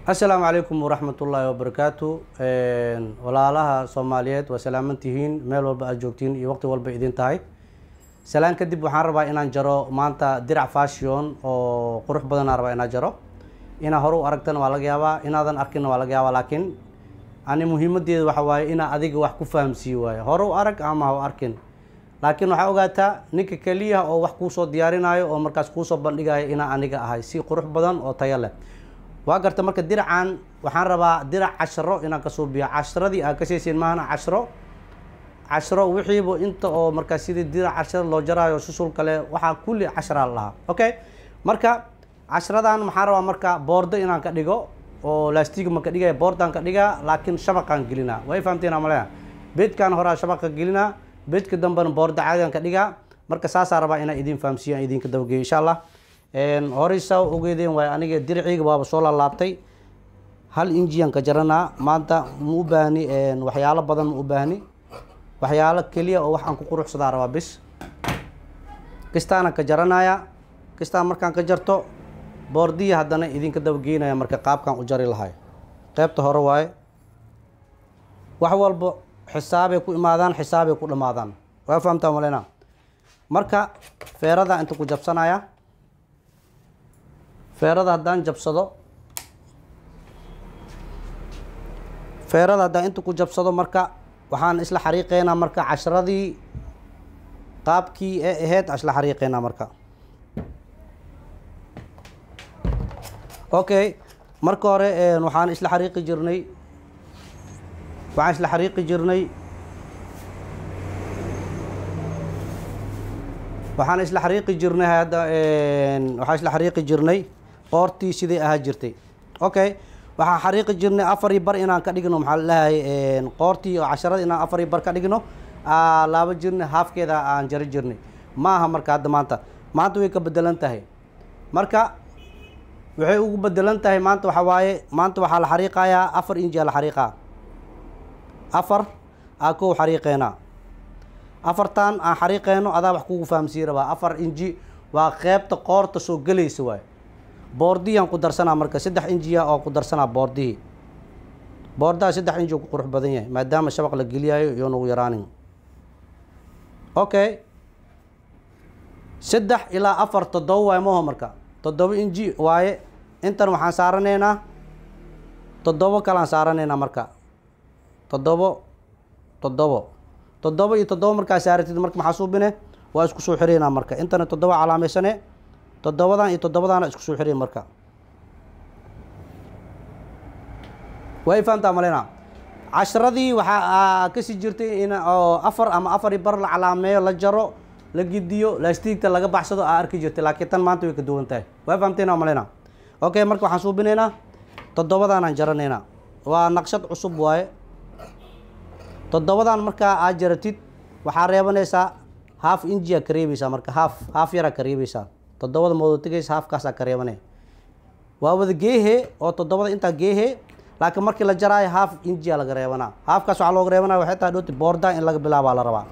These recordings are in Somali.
asalaamu calaykum waraxmat ullaahi wabarakaatu walaalaha soomaaliyeed waa salaaman tihiin meel walba aad joogtiin iyo waqti walba idin tahay salaan kadib waxaan rabaa inaan jaro maanta dirac fashion oo qurux badanaa rabaa inaan jaro inaa hore u aragtana waa laga yaabaa inaadan arkinna waa laga yaabaa laakiin ani muhiimadeeda waxa waaye inaa adiga wax ku fahamsiiye waaye hore u arag ama ha u arkin laakiin waxaa ogaataa ninka keliya oo wax kuusoo diyaarinayo oo markaas kuusoo bandhigayo inaa aniga ahay si qurux badan oo tayo leh waa garta marka diracan waxaan rabaa dirac casharo inaan ka suubiyo casharadii aad ka sheeseyn maahana cashro cashro wixiiba inta oo markaas sidii dirac casharo loo jaraayo susul kale waxaa kulli casharaa la dhahaa okay marka casharadan maxaan rabaa marka boordo inaan ka dhigo oo lastiga ma ka dhigaya boordaan ka dhigaa laakiin shabaqaan gelinaa way fahamteena malea beedkaan horaa shabaqa gelinaa beedka dambena boordo caadigan ka dhigaa marka saasaa rabaa inaan idin fahamsiiyo aan idinka dabageeyo insha allah horey saa ogeedeen waay aniga diriciiga waaba soo laalaabtay hal injiyan ka jaranaa maanta ma u baahni waxyaalo badan ma u baahni waxyaalo keliya oo wax aan ku quruxsadaa rabaa bis kistaana ka jaranaya kistaan markaan ka jarto boordiya haddana idinka dabageynaya marka qaabkaan u jari lahay qeybta hore waaye wax walba xisaabay ku imaadaan xisaabay ku dhammaadaan waa fahamtaa malena marka feerada inta ku jabsanaya feerada haddaan jabsado feerada haddaan inta ku jabsado marka waxaan isla xariiqeynaa marka casharadii qaabkii ee ahayd isla xariiqeynaa marka okay marka hore waxaan isla xariiqi jirnay waxaan isla xariiqi jirnay waxaan isla xariiqi jirnay hadda waxaan isla xariiqi jirnay qoortii siday ahaa jirtay okay waxaan xariiqi jirnay afari bar inaan ka dhigno maxaa lalahay qoortii oo casharada inaan afari bar ka dhigno laaba jirnay haafkeeda aan jari jirnay ma aha marka hadda maanta maanta way ka bedelan tahay marka waxay ugu bedelan tahay maanta waxaa waaye maanta waxaa la xariiqayaa afar inji aa la xariiqaa afar aa kow xariiqeynaa afartan aan xariiqeyno adaa wax kugu fahamsiin rabaa afar inji waa qeybta qoorta soo gelaysa waay boordiyaan ku darsanaa marka saddex injiya oo ku darsanaa boordihii boordaha saddex inji ku qurux badan yahay maadaama shabaq la geliyayo iyo nagu yaraanin okay saddex ilaa afar toddoba waay maho marka toddoba inji waaye intan waxaan saaraneynaa toddobo kalaan saaraneynaa marka toddobo toddobo toddoba iyo toddoba markaa saaratid marka maxaa suubine waa isku soo xireynaa marka intana toddoba calaameysane toddobadan iyo toddobadaana isku soo xirey marka way fahamtaa malena casharadii waxaa kasii jirtay in oo afar ama afari bar la calaameeyo la jaro la gidiyo lastiigta laga baxsado aa arki jirtay laakiin tan maanta way ka duwan tahay way fahamteena malena okay marka waxaan suubineynaa toddobadaanaan jaraneynaa waa naqshad cusub waaye toddobadan markaa aad jaratid waxaa reebanaysaa haaf injiyaa ka reebeysaa marka haaf haaf yaraa ka reebeysaa toddobada moodo tegaysa haafkaasaa ka reebane waa wada geehe oo toddobada intaa geehe laakiin markii la jaraayo haaf injiyaa laga reebanaa haafkaas waxaa looga reebanaya waxay tahay dhoti boorda in laga bilaabaa la rabaa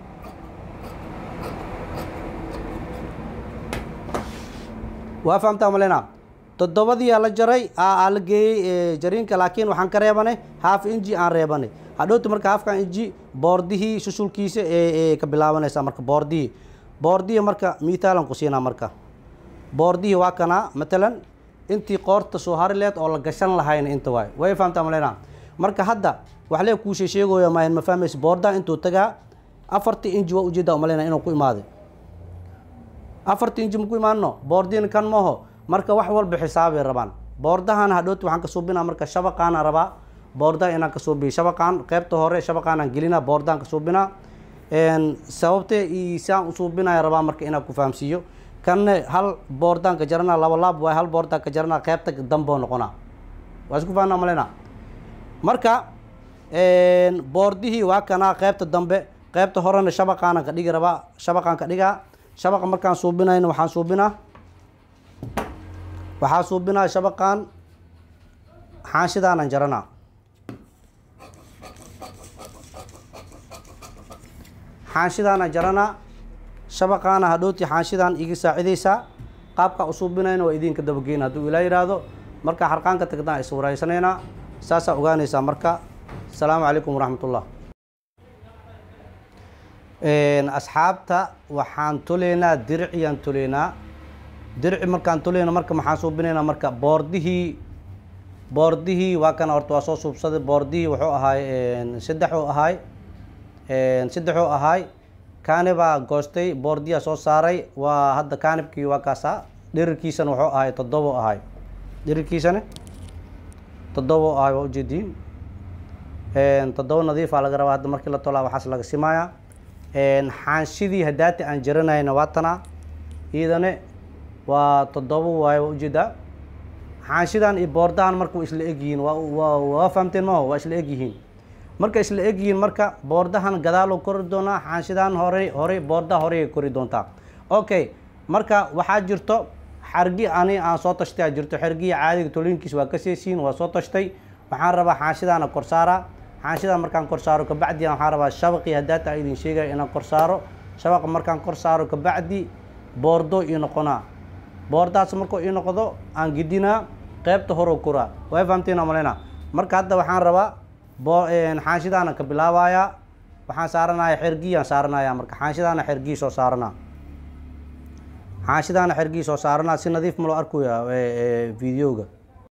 waa fahamtaa malena toddobadiyaa la jaray aa la geeyey jariinka laakiin waxaan ka reebanay haaf inji aan reebanay hadhowti marka haafkan inji boordihii susulkiisa ee ka bilaabanaysaa marka boordihii boordihii marka mitaalan ku siinaa marka boordihii waa kanaa matalan intii qoorta soo hari leed oo la gashan lahayna inta waay way fahamtaa malena marka hadda wax lee kuushe sheegoya maayan ma fahmaysa boordaa intuu tagaa afartii inji waa ujeedaa umaleyna inuu ku imaaday afartii inji ma ku imaano boordiina kan maho marka wax walba xisaabay rabaan boordahan hadhowti waxaan ka suubinaa marka shabaqaana rabaa boordaa inaan ka suubiyo shabaqaan qeybta hore shabaqaanaan gelinaa boordaan ka suubinaa sababtee i saan u suubinaya rabaa marka inaan ku fahamsiiyo kanne hal boordaan ka jaranaa laba laab waay hal boordaan ka jaranaa qeybta damboo noqonaa waa isku fahanaa malena marka boordihii waa kanaa qeybta dambe qeybta horena shabaqaanan ka dhigi rabaa shabaqaan ka dhigaa shabaqa markaan suubinayna waxaan suubinaa waxaa suubinaa shabaqaan xaanshidaanan jaranaa xaanshidaanan jaranaa shabaqaana hadhowtii xaanshidan iga saacidaysaa qaabkaa usuubinayna waa idinka dabageyna hadduu ilaa yidhaahdo marka xarqaanka tagdaan is wareysanaynaa saasaa ogaanaysaa marka asalaamu calaykum waraxmatullah asxaabta waxaan tuleynaa diriciyaan tuleynaa dirici markaan tuleyna marka maxaan suubinaynaa marka boordihii boordihii waa kana horta waa soo suubsaday boordihii wuxuu ahaay saddexuu ahaay saddexuu ahaay kaanibaa goostay boordiyaa soo saaray waa hadda kaanibkii waa kaasa dhirirkiisana wuxuu ahaay toddobo ahaay dhirirkiisana toddobo ahaay waa ujeediin toddobo nadiifaa laga rabaa hadda markii la tolaa waxaas laga simayaa xaanshidii hadaati aan jaranayna waa tanaa iyadane waa toddobo waayo waa ujeedaa xaanshidan iyo boordahan marka waa isla egyihiin waa waa waa fahamteen maho waa isla egyihiin marka isla egyihiin marka boordahan gadaaloo kori doonaa xaanshidan horey horey boordaha horey kori doontaa okay marka waxaa jirto xargi ani aan soo tashtay aa jirto xargiya caadiga toliinkiis waa ka seesiin waa soo tashtay waxaan rabaa xaanshidana kor saaraa xaanshidan markaan kor saaro kabacdi waxaan rabaa shabaqii hadaata a idin sheegaya inaan kor saaro shabaqa markaan kor saaro kabacdi boordo ii noqonaa boordaas markuu ii noqdo aan gidinaa qeybta horoo koraa way fahamtiin maleyna marka hadda waxaan rabaa bo xaanshidaana ka bilaabayaa waxaan saaranaya xergiyaan saaranaya marka xaanshidaana xergii soo saaranaa xaanshidaana xergii soo saaranaa si nadiif ma loo arkaya videoga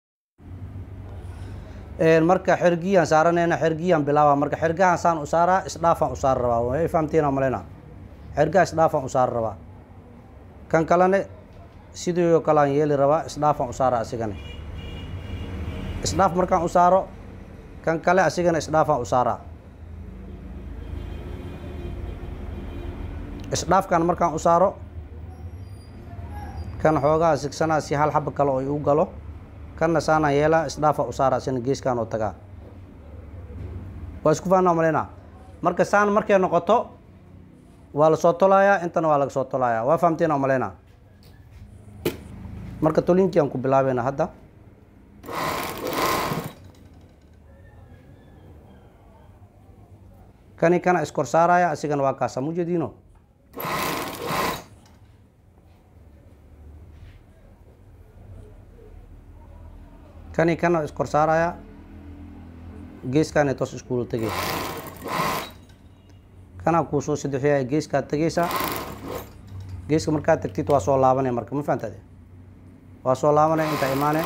marka xergiyaan saaranayna xergiyaan bilaaba marka xergahan saan u saaraa isdhaafaan u saar rabaa way fahamtiin maleyna xergaha isdhaafaan u saar rabaa kan kalene sidii oo kale aan yeeli rabaa isdhaafaan u saara asigane isdhaaf markaan u saaro kan kale asigana isdhaafaan u saaraa isdhaafkan markaan u saaro kan xoogaa sigsanaa si hal xaba kale oo igu galo kanna saanaan yeelaa isdhaafaan u saara asina geeskaan oo tagaa waa isku fahanaa maleynaa marka saan markay noqoto waa la soo tolayaa intana waa laga soo tolayaa waa fahamteena maleynaa marka tolinkii aan ku bilaabayna hadda kani kana iskor saaraya asigana waa kaasa mujediino kani kana iskor saaraya geeskaana toos iskuula tegay kanaa kuu soo sadexiya geeskaad tegeysa geeska markaad tagtid waa soo laabanaya marka ma fahamtade waa soo laabanaya intaa imaane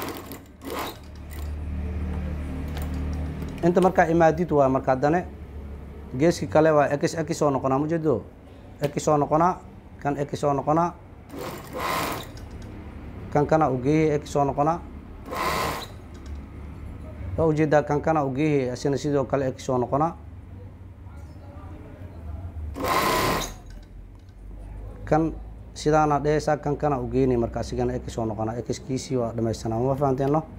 inta markaa imaadid waa marka haddane geeski kale waa x x soo noqonaa mujeedo x soo noqonaa kan x soo noqonaa kan kana ugeehi x soo noqonaa waa ujeedaa kan kana ugeehi asina sidoo kale x soo noqonaa kan sidaana dhehaysaa kan kana u geynay marka asigana x soo noqonaa x kiisii waa dhamaystanaa ma fahanteen no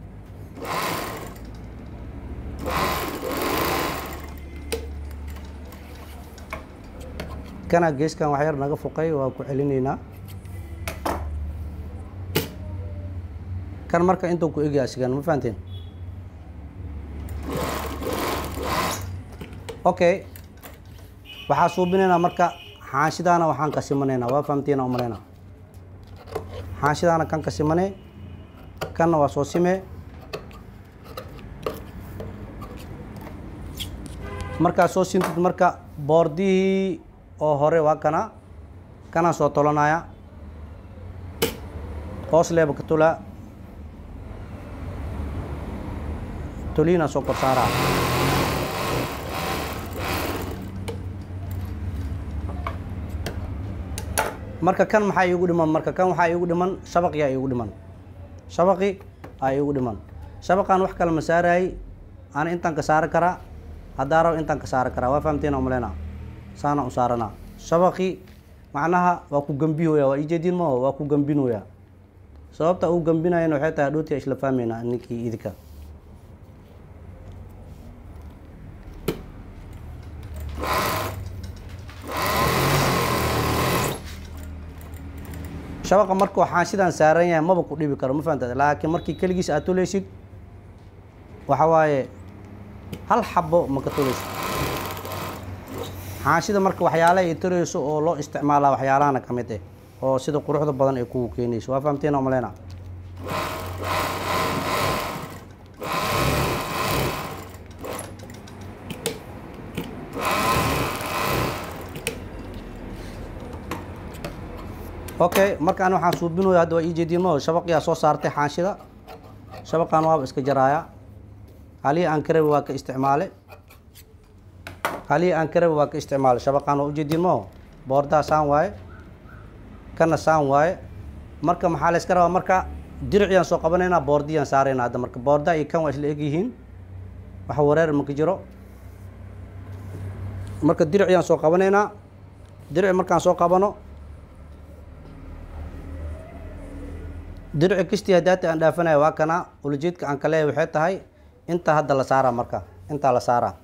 kana geeskan wax yar naga fuqay waa ku celinaynaa kan marka intuu ku egya asigana ma fahanteen okay waxaa suubinaynaa marka xaashidaana waxaan ka simanaynaa waa fahamtiina umalaynaa xaashidaana kan ka simane kanna waa soo simee markaa soo sintid marka boordihii oo hore waa kana kanaan soo tolanaya hoos leeba ka tulaa toliinaa soo kor saaraa marka kan maxaa iigu dhiman marka kan waxaa iigu dhiman shabaqiyaa iigu dhiman shabaqi aa iigu dhiman shabaqaan wax kale ma saaraayey ana intaan ka saari karaa haddaa rabo intaan ka saari karaa waa fahamteena umaleyna saana u saaranaa shabaqi macnaha waa ku gambihooya waa ijeedin maho waa ku gambinooya sababta uu gambinayana waxay tahay dhootii isla fahmeynaa ninkii idinka shabaqa markuu xaanshidaan saaran yahay maba ku dhibi karo ma fahamtad laakiin markii keligiis aad tuleysid waxa waaye hal xabo ma ka tuleysid xaanshida marka waxyaalaha ay tuleyso oo loo isticmaalaa waxyaalahana ka mid eh oo sida quruxda badan ay kugu keenayso waa fahamteen oo maleyna okay marka ani waxaan suubinaya hadda waa ii jeediin mo shabaqiyaa soo saartay xaanshida shabaqaan waaba iska jaraaya halihii aan ka rabi waa ka isticmaale halihii aan ka rabi waa ka isticmaale shabaqaan waa ujeediin mo boordaa saan waaye kana saan waaye marka maxaa la iska rabaa marka diriciyaan soo qabanaynaa boordiyaan saaraynaa hadda marka boorda iyo kan waa isla egyihiin wax wareer maka jiro marka diriciyaan soo qabanaynaa dirici markaan soo qabano dirici kastii hadaati aan dhaafanaya waa kana ulajeedka aan ka leeyahay waxay tahay intaa hadda la saaraa marka intaa la saaraa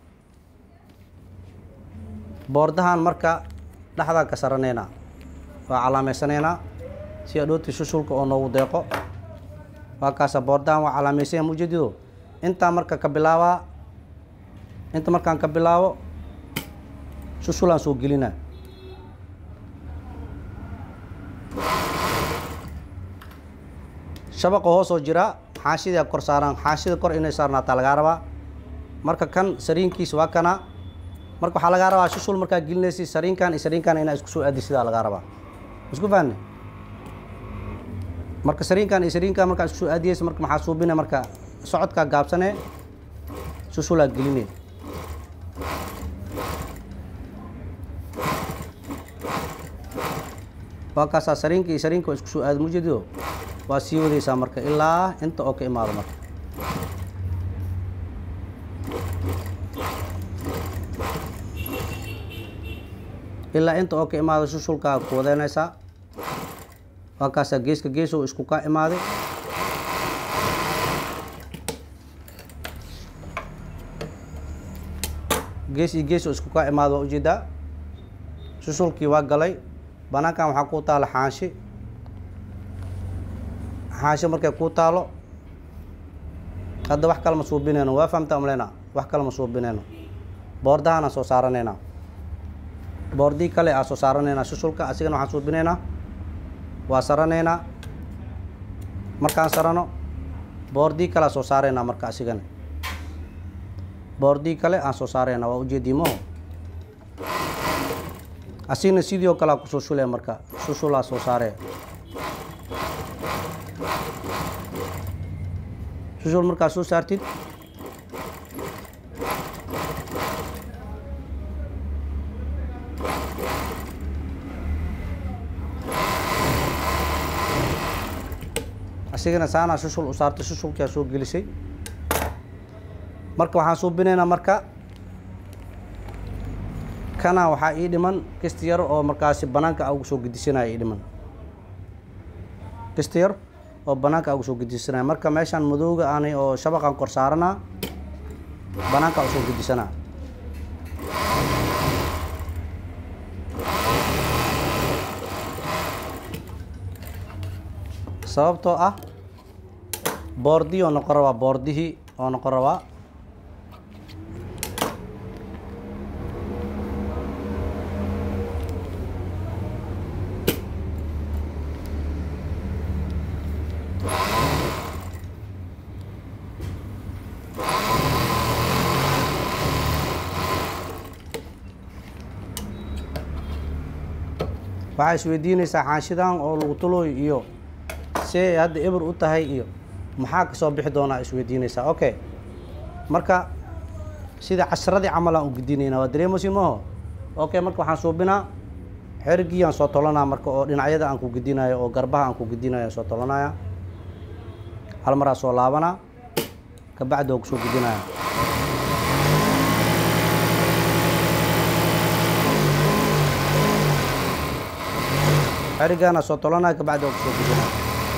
boordahan marka dhexdaan ka saranaynaa waa calaameysanaynaa si adhooti shushulka oo noogu deeqo waa kaasa boordahan waa calaameysanya mujadido intaa marka ka bilaabaa inta markaan ka bilaabo shushulaan soo gelinaa shabaqa hoosoo jiraa xaashidaa kor saaraan xaashida kor inay saarnaataa lagaa rabaa marka kan sariinkiis waa kana marka waxaa lagaa rabaa shushul markaa gelinaysa sariinkan iyo sariinkan inaa isku soo aadi sidaa lagaa rabaa isku fahanne marka sariinkan iyo sariinkan markaa isku soo aadiyeysa marka maxaa suubine marka socodkaa gaabsane shushulaa geline waa kaasaa sariinka iyo sariinka waa isku soo aadi mujadido waa sii wadaysaa marka ilaa inta oo ka imaado marka ilaa inta oo ka imaado shushulkaa ku wadeynaysaa waa kaasaa geeska geesow isku ka imaaday gees iyo gees oo isku ka imaado waa ujeedaa shushulkii waa galay banaankan waxaa ku taala xaanshi xaasho markay kuu taalo hadda wax kale ma suubinayno waa fahamta amleyna wax kale ma suubinayno boordahaanaan soo saaranaynaa boordii kale aa soo saaranaynaa shushulka asigana waxaan suubinaynaa waa saranaynaa markaan sarano boordii kale aa soo saaraynaa marka asigana boordii kale aan soo saaraynaa waa ujeediimoho asigna sidii oo kale aa kusoo shulaya marka shushulaa soo saaree shushul markaa soo saartid asigana saanaa shushul u saartay shushulkaa soo gelisay marka waxaan suubinaynaa marka kana waxaa ii dhiman kisti yar oo markaasi banaanka a ugu soo gedisanaya ii dhiman kisti yar oo banaanka ugu soo gedisanaya marka meeshaan madowga aanay oo shabaqan kor saaranaa banaanka usoo gedisanaa sababtoo ah boordii oo noqon rabaa boordihii oo noqon rabaa waxaa isweydiinaysaa xaanshidan oo lagu tulooy iyo see hadda eber u tahay iyo maxaa kasoo bixi doonaa isweydiinaysaa okay marka sida casharadii camal aan u gudinaynaa waa dareemosi maho okay marka waxaan suubinaa xerigiyaan soo tolanaa marka oo dhinacyada aan ku gudinayo oo garbaha aan ku gudinayo aan soo tolanaya hal maraa soo laabanaa kabacdi oo kusoo gudinaya xerigaana soo tolanaya kabacdi oo kusoo gudinaya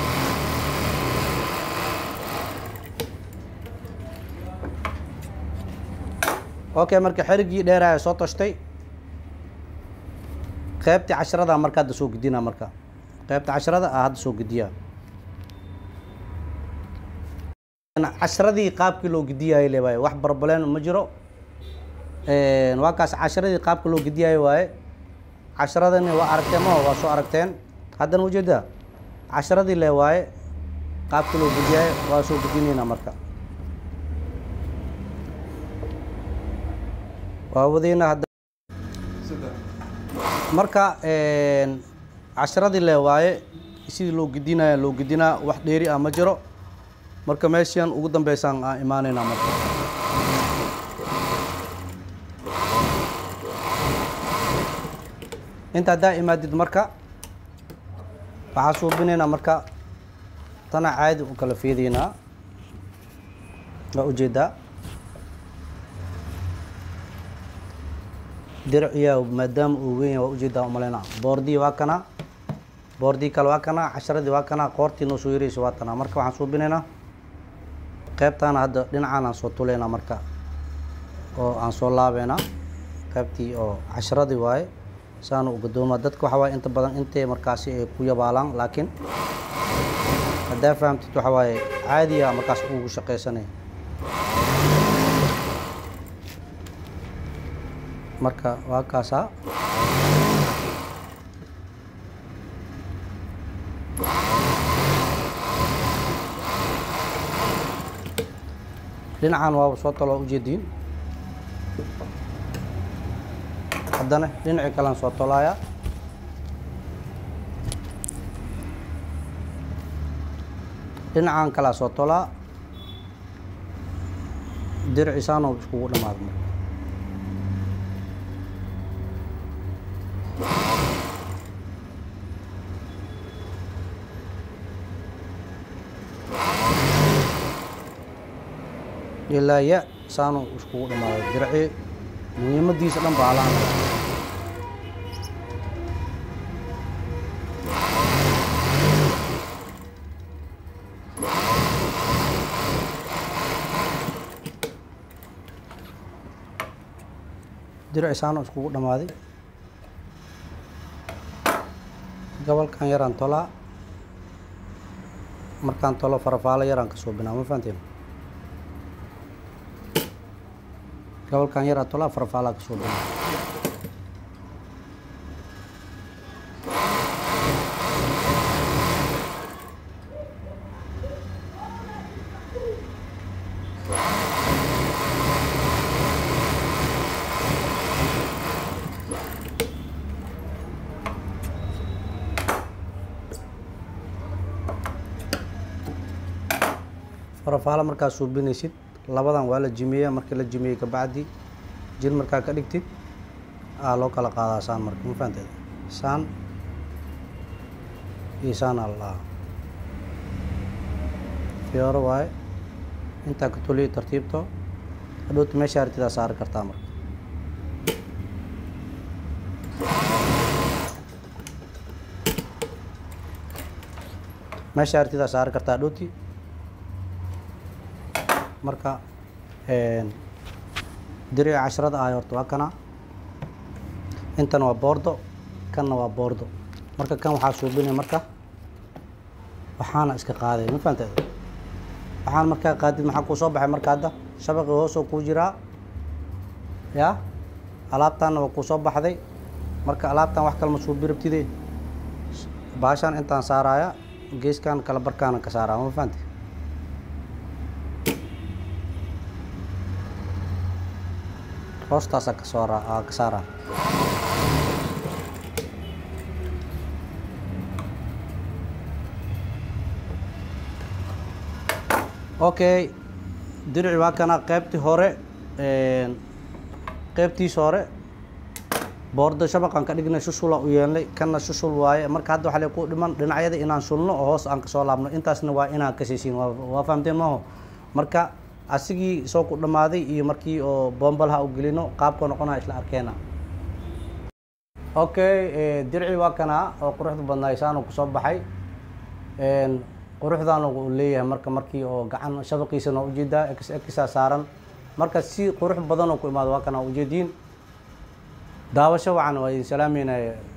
okay marka xerigii dheeraya soo toshtay qeybtii casharada marka hadda soo gudina marka qeybta casharada ah hadda soo gudiyaa casharadii qaabkii loo gudiyaayo le waaye wax barbaleen ma jiro waa kaas casharadii qaabka loo gudiyaayo waaye casharadani waa aragteen maho waa soo aragteen haddana ujeeda casharadii le waaye qaabkii loo gudiyaayo waa soo gudinayna marka waa wadeyna hadda marka casharadii le waaye sidii loo gedinaya loo gedinaa wax dheeri ah ma jiro marka meeshan ugu dambeysaan aan imaaneynaa marka inta haddaa imaadid marka waxaa suubinaynaa marka tana caadi u kala fiidaynaa waa ujeedaa dirciya maadaama uu weyn yahay waa ujeedaa umaleynaa boordii waa kana boordii kale waa kana casharadii waa kana qoortii noo soo yareysa waa tanaa marka waxaan suubinaynaa qeybtaana hadda dhinacaan aan soo tuleynaa marka oo aan soo laabeynaa qeybtii oo casharadii waaye saana u gadooma dadka waxaa waaye inta badan intay markaasi ay ku yabaalaan laakiin haddaa fahamtid waxaa waaye caadiya markaas ugu shaqaysanaya marka waa kaasaa dhinacan waaba soo talo ujeediin haddana dhinacii kalean soo tolaaya dhinacan kalea soo tolaa dircisaano iskugu dhamaada marka ilaa ya saanu iskugu dhamaada dirci muhiimadiisa dhan baa alaan dircisaano iskugu dhamaaday gobolkan yaraan tolaa markaan tolo farafaalo yaraan ka suubinaa ma fahanteen gobolkan yaraa tolaa farafaalaa ka suubinaa farafaalo markaa suubinaysid labadan waa la jimeeya markii la jimeeyey kabacdi jir markaa ka dhigtid aa loo kala qaadaa saan marka ma fahanteed saan iyo saan aa la dhahaa fiyooro waaye intaa ka toliyo tartiibto hadhowta meesha artidaa saari kartaa marka meesha artidaa saari kartaa hadhowti marka dirici casharada ahay horta waa kana intana waa boordo kanna waa boordo marka kan waxaa suubinaya marka waxaana iska qaaday ma fahanteed waxaan markaa qaadid maxaa kuu soo baxay marka hadda shabaqii hoosoo kuu jiraa ya alaabtaanna waa kuu soo baxday marka alaabtan wax kalema suubi rabtide baashaan intaan saaraya geeskan kala barkaana ka saaraa ma fahante hoostaasa ka soo raa ka saaraa okay dirici waa kana qeybtii hore qeybtiisa hore boorda shabaqan ka dhignay shushula u yeelnay kana shushul waaye marka hadda waxaa le ku dhiman dhinacyada inaan shulno oo hoos aan kasoo laabno intaasna waa inaan ka siisiin waa fahamteen maaho marka asigii soo ku dhammaaday iyo markii oo bombalaha u gelino qaabka noqonaa isla arkeena okay dirci waa kana oo quruxda badnaay saanu kusoo baxay quruxdan uu leeyahay marka markii oo gacan shabaqiisa noo ujeedaa x xa saaran marka si qurux badan oo ku imaado waa kana ujeediin daawasho wacan waa idin salaameynaya